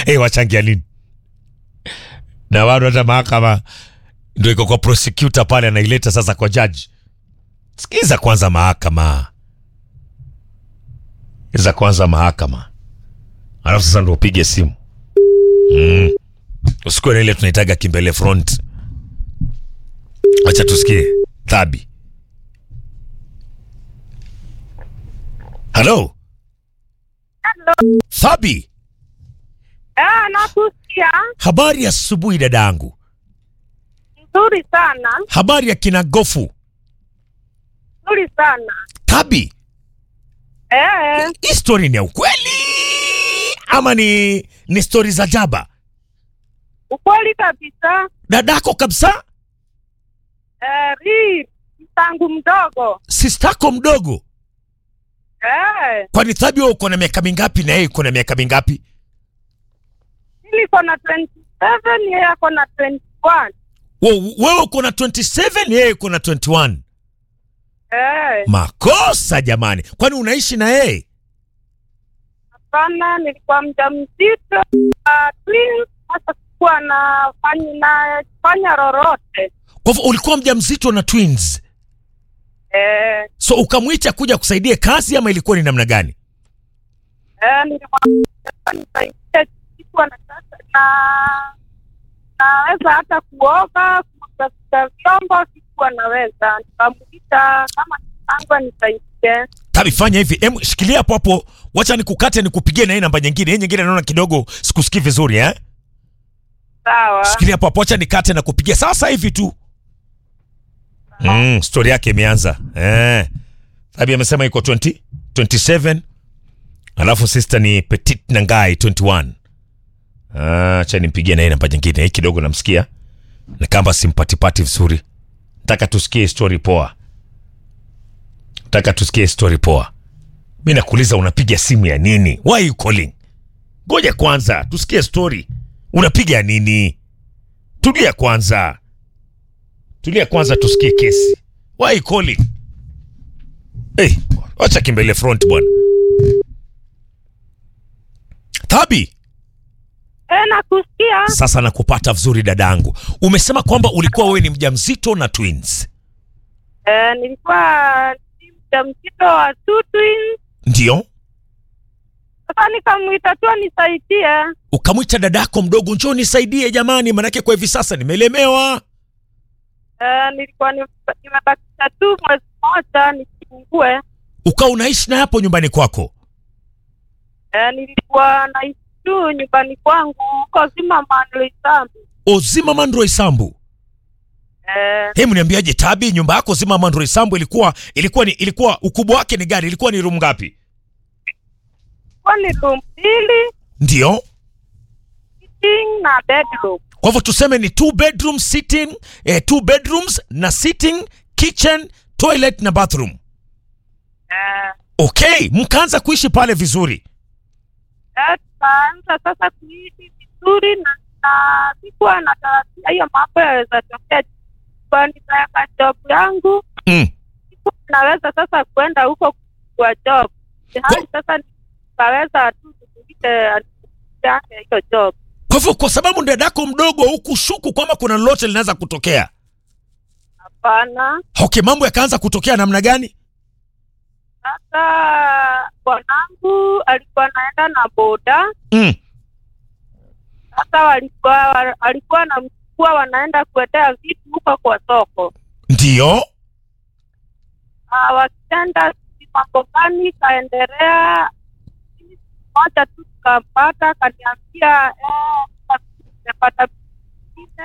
hey, wachangia nini na bado hata mahakama ndio iko kwa prosecutor pale anaileta sasa kwa judge sikiza kwanza mahakama iza kwanza mahakama alafu sasa ndo upige simu mm. usikuwe na ile tunaitaga kimbele front wacha tusikie thabi halo thabi Ah, nakusikia habari ya asubuhi dadangu nzuri sana, habari ya kina gofu nzuri sana. thabi Eh, hii story ni ya ukweli ama ni ni stori za jaba ukweli kabisa. dadako kabisa Eh, ri tangu mdogo. sistako mdogo Eh, kwani thabi wewe uko na miaka mingapi na yeye uko na miaka mingapi mimi niko na 27 yeye ako na 21. Wo- wewe uko na 27 yeye uko na 21 Eh, makosa jamani kwani unaishi na yeye hapana, nilikuwa mjamzito uh, twins, sasa sikuwa nafanya na fanya lolote. kwa hivyo ulikuwa mjamzito na twins Eh, so ukamwita kuja kusaidia kazi ama ilikuwa ni namna gani eh, nilikuwa nisaidie kitu na sasa na naweza hata kuoga, kutafuta vyombo, sikuwa naweza. Nikamuita kama tangu nisaidie. tabi fanya hivi em shikilia hapo hapo wacha nikukate nikupigie na hii namba nyingine hii nyingine naona kidogo sikusikii vizuri eh Sawa. shikilia hapo hapo wacha nikate na kupigia sasa hivi tu mm, stori yake imeanza eh. tabi amesema iko 20 27 alafu sister ni petit nangai 21 Ah, acha nimpigie na hii namba nyingine hii kidogo namsikia na kamba simpatipati vizuri nataka tusikie story poa nataka tusikie story poa mi nakuuliza unapiga simu ya nini why you calling ngoja kwanza tusikie story unapiga ya nini tulia kwanza tulia kwanza tusikie kesi why you calling hey, wacha kimbele front bwana thabi Eh, nakusikia. sasa nakupata vizuri dadangu umesema kwamba ulikuwa wewe ni mjamzito na twins Eh, nilikuwa ni mjamzito wa two twins. ndio Sasa nikamuita tu nisaidie. ukamwita dadako mdogo njoo nisaidie jamani manake kwa hivi sasa nimelemewa Eh, nilikuwa ni- nimebakisha tu mwezi mmoja nijifungue. ukawa unaishi na hapo nyumbani kwako Eh, nilikuwa naishi tu nyumbani kwangu huko Zimmerman Sambu. ozima mandro isambu Eh, hebu niambiaje tabi nyumba yako zima mandro isambu ilikuwa ilikuwa ni ilikuwa ukubwa wake ni gani ilikuwa ni room ngapi kwa ni room mbili, ndio sitting na bedroom. kwa hivyo tuseme ni two bedroom sitting eh, two bedrooms na sitting kitchen toilet na bathroom Eh, okay mkaanza kuishi pale vizuri eh, tukaanza sasa kuishi vizuri na, na sikuwa natarajia hiyo mambo yaweza tokea kwa nitaweka job yangu mm. sikuwa naweza sasa kwenda huko kwa job hali sasa nikaweza tu kuulize yake hiyo job kwa hivyo kwa sababu dadako mdogo hukushuku kwamba kuna lolote linaweza kutokea hapana okay mambo yakaanza kutokea namna gani sasa bwanangu alikuwa anaenda na boda mm. sasa walikuwa alikuwa namchukua wanaenda kuendea vitu huko kwa soko ndio Ah, wakienda sijui mambo gani kaendelea Mimi siku moja tu tukampata kaniambia eh, nimepata ingine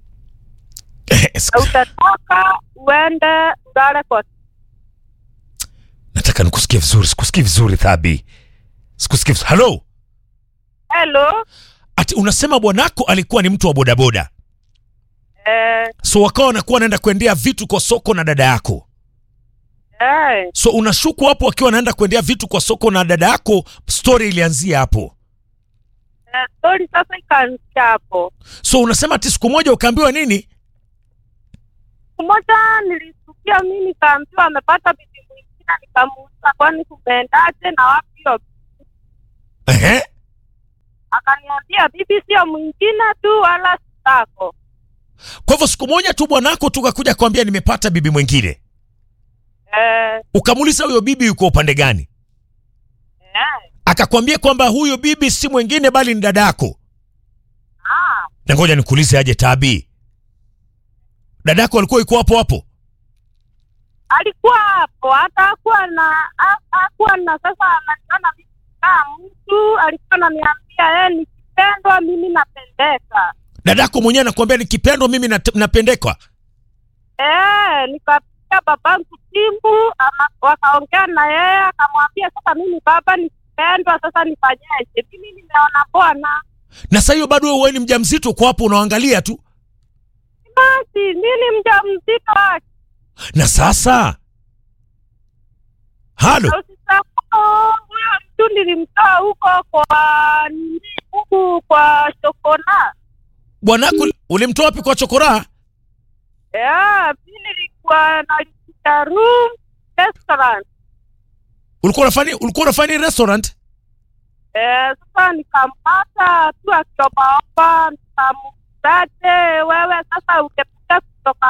na utatoka uende ulale kwa nataka nikusikie vizuri sikusikie vizuri thabi sikusikie vizuri halo helo ati unasema bwanako alikuwa ni mtu wa bodaboda eh, so wakawa wanakuwa wanaenda kuendea vitu kwa soko na dada yako eh, so unashuku hapo wakiwa wanaenda kuendea vitu kwa soko na dada yako story ilianzia hapo eh, stori sasa ikaanzia hapo so unasema ati siku moja ukaambiwa nini siku moja nilisukia mi nikaambiwa amepata bibi mwingine nikamuuliza kwani kumeendaje na wapi hiyo Ehe. akaniambia bibi sio mwingine tu wala sitako. Kwa hivyo siku moja tu bwanako tukakuja kuambia nimepata bibi mwingine, Eh, ukamuuliza huyo bibi yuko upande gani? eh, Akakwambia kwamba huyo bibi si mwingine bali ni dadako. ah, Na ngoja nikuulize aje Tabi, dadako alikuwa yuko hapo hapo? alikuwa hapo hata hakuwa na ha- hakuwa na sasa ananiona mimi kama mtu alikuwa ananiambia yeye nikipendwa mimi napendeka. Dadako mwenyewe anakuambia nikipendwa mimi nat- napendekwa. Eh, nikapigia babangu simu ama- wakaongea na yeye akamwambia sasa mimi baba nikipendwa sasa nifanyeje? Mimi nimeona bwana Na sasa hiyo bado wewe ni mjamzito, uko hapo unaangalia tu. basi mimi mjamzito wake Na sasa halo, Na usisahau huyo mtu nilimtoa huko kwa nini huku kwa Shokona. bwanako ulimtoa wapi kwa chokora? Yeah, mi nilikuwa nalipisha room restaurant. Ulikuwa unafanya ulikuwa unafanya restaurant? Eh, sasa nikampata tu akiombaomba, nikamutate wewe sasa ungepita kutoka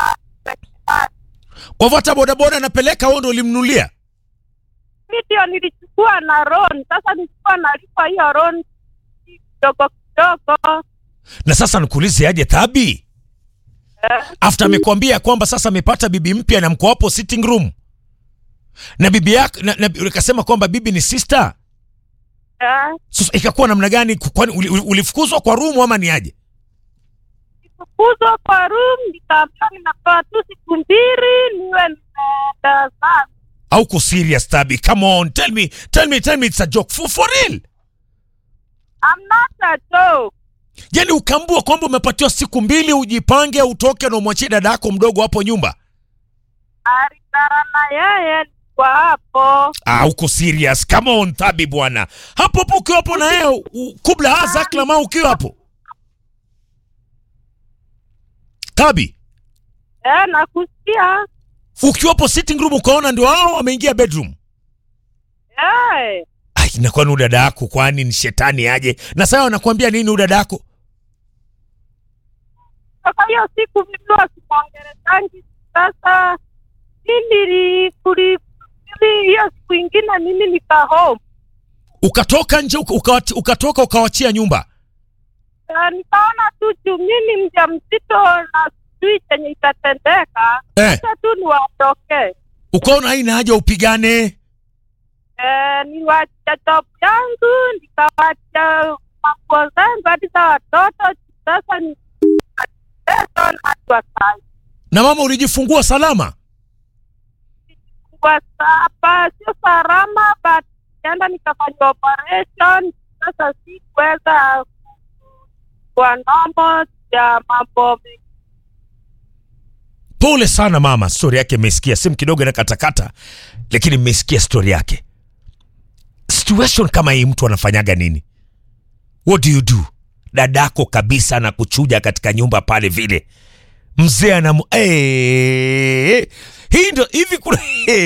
Kwa hivyo hata bodaboda anapeleka wewe ndio ulimnunulia? mi ndio nilichukua na loan. Sasa nilikuwa nalipa hiyo loan kidogo kidogo. Na sasa nikuulize aje Thabi, Eh, after amekwambia kwamba sasa amepata bibi mpya na mko hapo sitting room na bibi yako na, na, ukasema kwamba bibi ni sister, eh. sasa ikakuwa namna gani? Kwani uli- uli- ulifukuzwa kwa room ama ni aje? Nikifukuzwa kwa room, nikaambiwa ninapewa tu siku mbili niwe nimeenda zangu. Au uko serious Thabi? Come on, tell me, tell me, tell me it's a joke for, for real. I'm not a joke. Yaani ukaambua kwamba umepatiwa siku mbili ujipange, utoke na umwachie dada yako mdogo hapo nyumba. Alingana na yeye kwa hapo. Ah, uko serious? Come on Thabi bwana, hapo hapo ukiwa hapo na yeye u- kubla haza klama ukiwa hapo Thabi, Eh, nakusikia. ukiwa hapo sitting room ukaona ndio hao wameingia bedroom. Eh, Ai, na kwani huyu dada yako kwani ni shetani aje? Na sasa wanakuambia nini huyu dada yako? sasa hiyo siku mimi wasimwongelezangi. Sasa mimi kuli mimi hiyo siku ingine mimi nika home. Ukatoka nje uka, uka, ukatoka ukawachia nyumba. Eh, nikaona tu juu mimi mjamzito na sijui chenye itatendeka. Eh, Sasa tu niwaondoke. ukaona haina haja upigane. Eh, niwacha job yangu nikawacha manguo zangu hadi za watoto. Sasa ni hadi wakati Na mama ulijifungua salama? kwa sasa sio salama, but nikaenda nikafanya operation. Sasa sikuweza kwa nomo ya mambo mengi. Pole sana mama, stori yake mmesikia, simu kidogo inakatakata, lakini mmesikia stori yake. Situation kama hii mtu anafanyaga nini? What do you do? Dadako kabisa na kuchuja katika nyumba pale vile, mzee anamu hey, hii ndo hivi kuna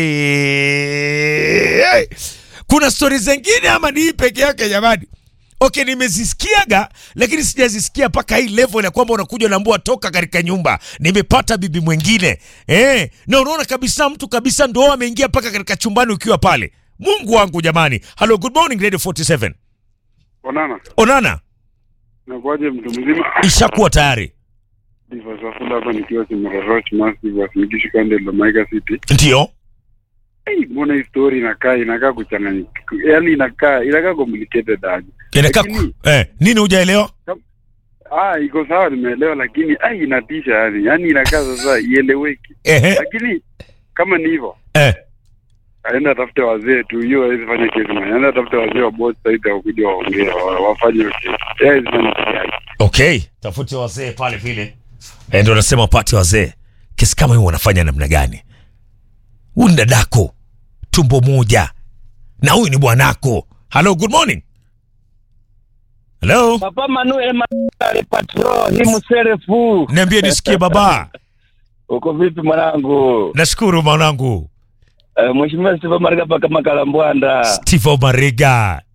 hey, kuna stori zingine ama ni hii peke yake jamani? Okay, nimezisikiaga lakini sijazisikia mpaka hii level ya kwamba unakuja unaambua toka katika nyumba, nimepata bibi mwingine eh, na unaona kabisa mtu kabisa ndo ameingia mpaka katika chumbani ukiwa pale. Mungu wangu jamani! Hello, good morning Radio 47. Onana, Onana nakuaje mtu mzima? ishakuwa tayari, Diva Safula hapa nikiwa Kimaroroch Massive Wasinikishi Kande Lomaika City. ndio Hey, mbona hii story inakaa inakaa kuchanganyika, yaani inakaa inakaa complicated aje. inakaa Lakini- eh, nini hujaelewa? Ah, iko sawa, nimeelewa, lakini ai, inatisha yani, yaani inakaa sasa ieleweki. Ehe, Lakini kama ni hivyo, eh, aenda atafute wazee tu, hiyo hawezi fanya kesi man. Aenda atafute wazee wa both side wakuja waongee, wa- wafanye hiyo kesi. Yeye hawezi fanya kesi yake. okay, tafute wazee pale vile eh, ndio nasema wapate wazee. Kesi kama hiyo wanafanya namna gani? Huyu ni dadako tumbo moja na huyu ni bwanako. Hello, good morning. Hello, Papa Manuel Manuel Patro ni mserefu. niambie nisikie baba. Uko vipi mwanangu? Nashukuru mwanangu Uh, Mheshimiwa Steve Mariga paka Makalambwanda. Steve Omariga.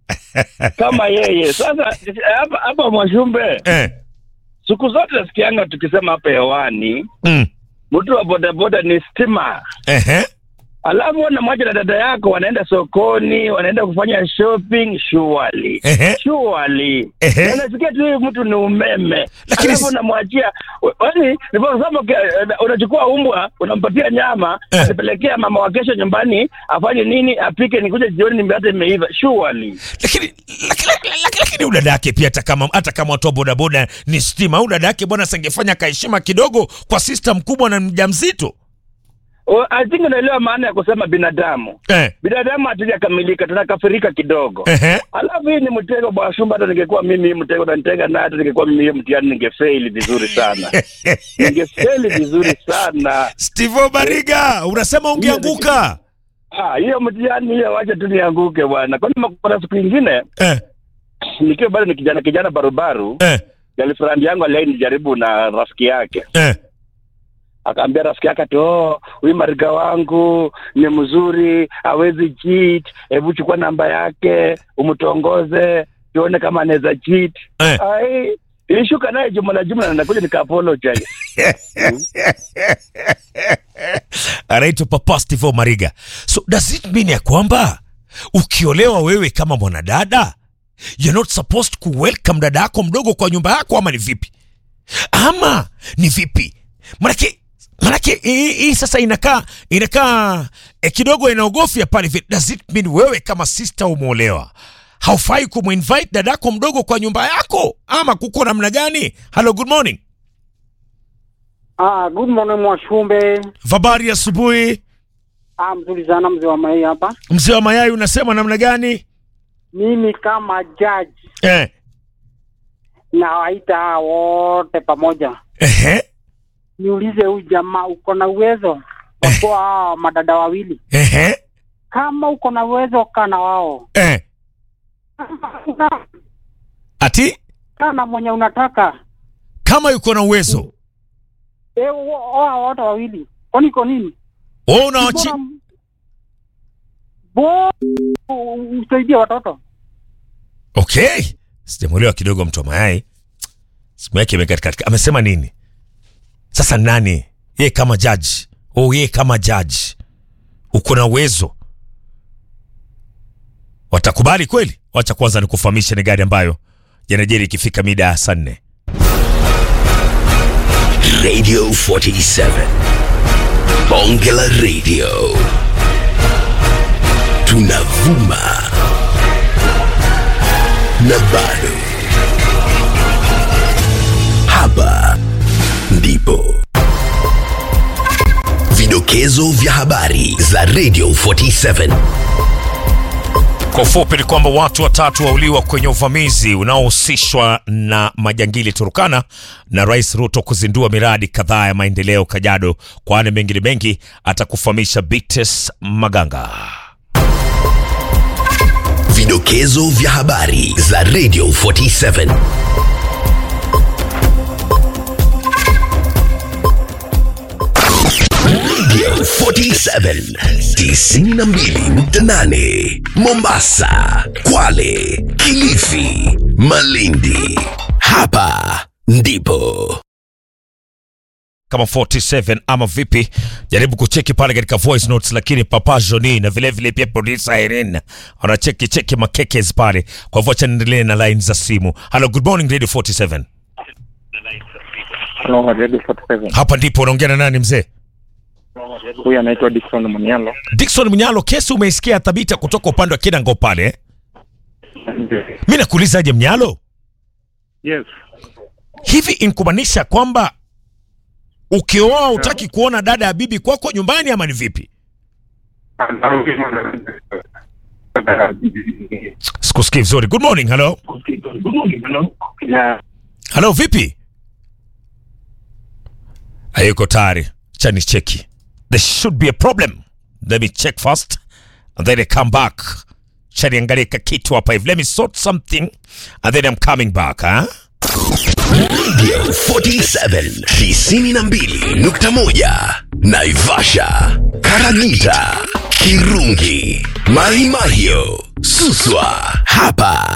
kama yeye. Sasa hapa hapa Mwashumbe, eh. siku zote nasikianga tukisema hapa hewani, mm. mtu wa bodaboda ni stima Ehe. alafu na moja na dada yako wanaenda sokoni, wanaenda kufanya shopping, surely Ehe. surely Ehe. Na nasikia tu huyu mtu ni umeme, Lakini alafu si- unamwachia yani, niliposema ke- unachukua umbwa unampatia nyama Eh. atapelekea mama wa kesho nyumbani afanye nini, apike, nikuja jioni nimbe imeiva, surely lakini lakini lakini- lakini huyu dada yake pia hata kama hata kama watu wa bodaboda ni stima huyu dada yake bwana sangefanya kaheshima kidogo kwa sista mkubwa na mjamzito O, I think unaelewa maana ya kusema binadamu. eh. Binadamu hatujakamilika, tunakafirika kidogo. Ehe. Alafu hii ni mtego bwana Shumba, hata ningekuwa mimi hii mtego nanitega naye, hata ningekuwa mimi hiyo mtihani ningefeli vizuri sana, ningefeli vizuri sana. Steve Bariga unasema ungeanguka Ah, hiyo mtihani hiyo, wacha tu nianguke bwana. Kwani kuna siku ingine eh. nikiwa bado ni kijana kijana barubaru, Eh. girlfriend yangu aliyenijaribu na rafiki yake Eh. akaambia rafiki yake ati oh, huyu mariga wangu ni mzuri, hawezi cheat, hebu chukua namba yake umtongoze tuone kama anaweza cheat. Eh. Ai, ilishuka naye jumla jumla, na nakuja nika apologize. anaitwa Papa Steve Mariga. So does it mean ya kwamba ukiolewa wewe kama mwanadada you're not supposed to welcome dada yako mdogo kwa nyumba yako, ama ni vipi? Ama ni vipi? Manake manake hii hii sasa inakaa inakaa eh, kidogo inaogofya pale vile. Does it mean wewe kama sister umeolewa haufai kumuinvite dadako mdogo kwa nyumba yako, ama kuko namna gani? Hello, good morning. Ah, good morning Mwashumbe. Habari asubuhi. Ah, mzuri sana mzee wa Mai hapa. Mzee wa mayai unasema namna gani? Mimi kama judge Eh. nawaita hawa wote pamoja, Ehe. niulize huyu jamaa, uko na uwezo wa kuwa hawa madada wawili? Ehe. Kama uko na uwezo, kaa na wao. Eh. Kama una- Ati kaa na mwenye unataka kama yuko na uwezo Eh, o- oa wote wawili, kwani iko nini? wewe unawachi Bora bo usaidie watoto. Okay. Sijamuelewa kidogo mtu wa mayai. Simu yake imekatika. Amesema nini? Sasa nani? Yeye kama judge. Oh, yeye kama judge. Uko na uwezo. Watakubali kweli? Wacha kwanza nikufahamishe ni gari ambayo yanajeri ikifika mida ya saa nne. Radio 47. Bongela Radio. Tunavuma. Na bado. Hapa ndipo. Vidokezo vya habari za Radio 47. Kwa ufupi ni kwamba watu watatu wauliwa kwenye uvamizi unaohusishwa na majangili Turukana na Rais Ruto kuzindua miradi kadhaa ya maendeleo Kajiado, kwani mengine mengi atakufahamisha Bites Maganga. Vidokezo vya habari za Radio 47. Radio 47 92.8 Mombasa, Kwale, Kilifi, Malindi. Hapa ndipo kama 47 ama vipi? Jaribu kucheki pale katika voice notes, lakini Papa Joni na vile vile pia producer Irene wanacheki cheki makekes pale. Kwa hivyo acha niendelee na line za simu. Hello, good morning Radio 47. Hello, Radio 47. Hapa ndipo unaongea na nani mzee? Huyu anaitwa Dickson Munyalo. Dickson Mnyalo, kesi umeisikia thabita kutoka upande wa Kinango pale. eh? Mi nakuuliza aje Mnyalo, Yes. hivi inkumaanisha kwamba ukioa utaki kuona dada ya bibi kwako nyumbani ama ni vipi? Sikusikii vizuri. Good morning. Hello. Yeah. Hello, vipi? Hayuko tayari. Chani cheki. There should be a problem. Let me check first and then I come back. Chani angalie kakitu hapa hivi. Let me sort something and then I'm coming back, huh? Radio 47 92.1 Naivasha, Karagita, Kirungi, Mahimahio, Suswa. Hapa